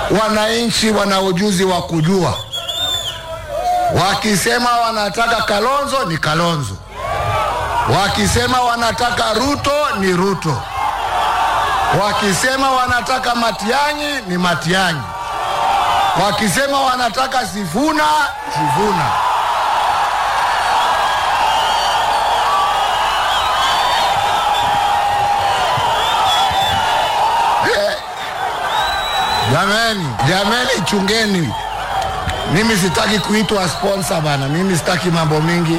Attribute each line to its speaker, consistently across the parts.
Speaker 1: Wananchi wana ujuzi wa kujua, wakisema wanataka Kalonzo ni Kalonzo, wakisema wanataka Ruto ni Ruto, wakisema wanataka Matiang'i ni Matiang'i, wakisema wanataka Sifuna Sifuna. Eh, Jameni, jameni, chungeni. Mimi sitaki kuitwa sponsor bana, mimi sitaki mambo mingi.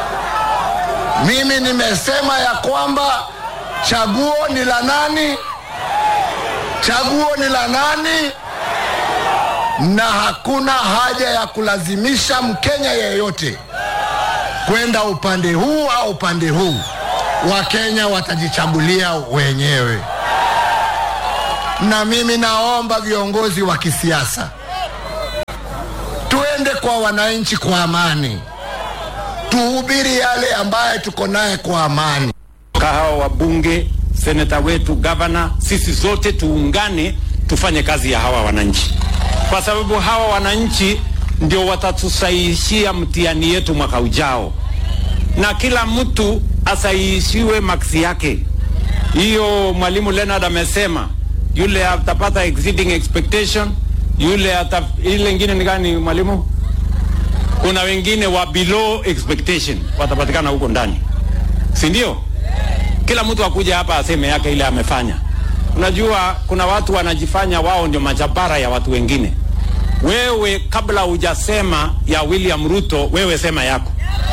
Speaker 1: Mimi nimesema ya kwamba chaguo ni la nani? Chaguo ni la nani? Na hakuna haja ya kulazimisha Mkenya yeyote kwenda upande huu au upande huu. Wakenya watajichagulia wenyewe, na mimi naomba viongozi wa kisiasa tuende kwa wananchi kwa amani, tuhubiri yale ambaye tuko naye kwa amani.
Speaker 2: hawa wabunge, seneta wetu, gavana, sisi zote tuungane, tufanye kazi ya hawa wananchi, kwa sababu hawa wananchi ndio watatusahihishia mtihani yetu mwaka ujao, na kila mtu asahihishiwe maksi yake. Hiyo mwalimu Leonard amesema, yule atapata exceeding expectation, yule ata, ile ingine ni gani mwalimu? Kuna wengine wa below expectation watapatikana huko ndani, si ndio? kila mtu akuja hapa aseme yake ile amefanya. Unajua kuna watu wanajifanya wao ndio majabara ya watu wengine. Wewe kabla hujasema ya William Ruto, wewe sema yako.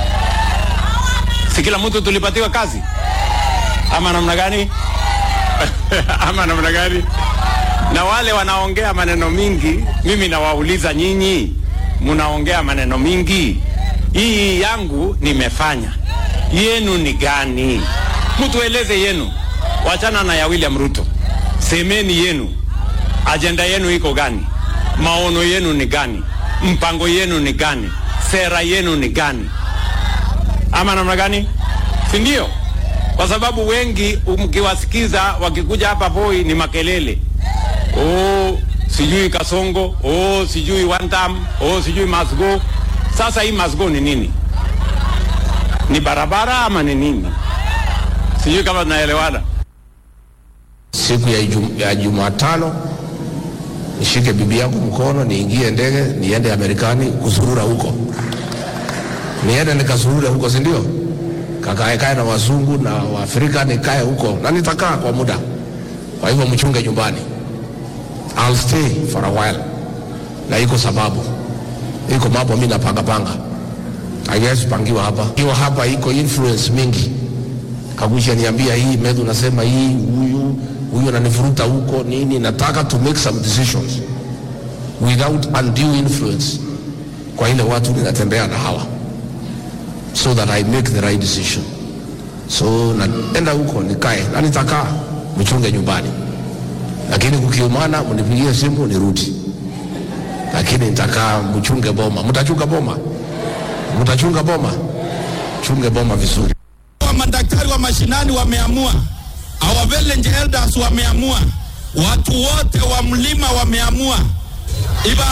Speaker 2: Si kila mtu tulipatiwa kazi ama namna gani? ama namna gani? Na wale wanaongea maneno mingi, mimi nawauliza nyinyi, mnaongea maneno mingi, hii yangu nimefanya, yenu ni gani? mtueleze yenu, wachana na ya William Ruto. Semeni yenu, ajenda yenu iko gani? Maono yenu ni gani? Mpango yenu ni gani? Sera yenu ni gani? Ama namna gani? Si ndio? Kwa sababu wengi mkiwasikiza wakikuja hapa Voi ni makelele, oh, sijui Kasongo, oh, sijui one time, oh, sijui must go. Sasa hii must go ni nini? Ni barabara ama ni nini? Sijui kama tunaelewana.
Speaker 3: siku ya, Ijum, ya Jumatano nishike bibi yangu mkono niingie ndege niende Amerikani kuzurura huko, niende nikazurure huko, si ndio? Kakaekae na wazungu na Waafrika, nikae huko na nitakaa kwa muda. Kwa hivyo mchunge nyumbani, I'll stay for a while, na iko sababu, iko mambo mimi napanga panga, haiwezi pangiwa hapa. Ikiwa hapa iko influence mingi Kagusha niambia hii Medhu nasema hii huyu huyu ananivuruta huko nini. Nataka to make some decisions without undue influence kwa ile watu ninatembea na hawa, so that I make the right decision. So naenda huko nikae na nitakaa, mchunge nyumbani, lakini kukiumana mnipigie simu nirudi, lakini nitakaa, mchunge boma. Mtachunga boma, mtachunga boma, chunge boma vizuri.
Speaker 4: Madaktari wa mashinani wameamua, our village elders wameamua, watu wote wa mlima wameamua. Iba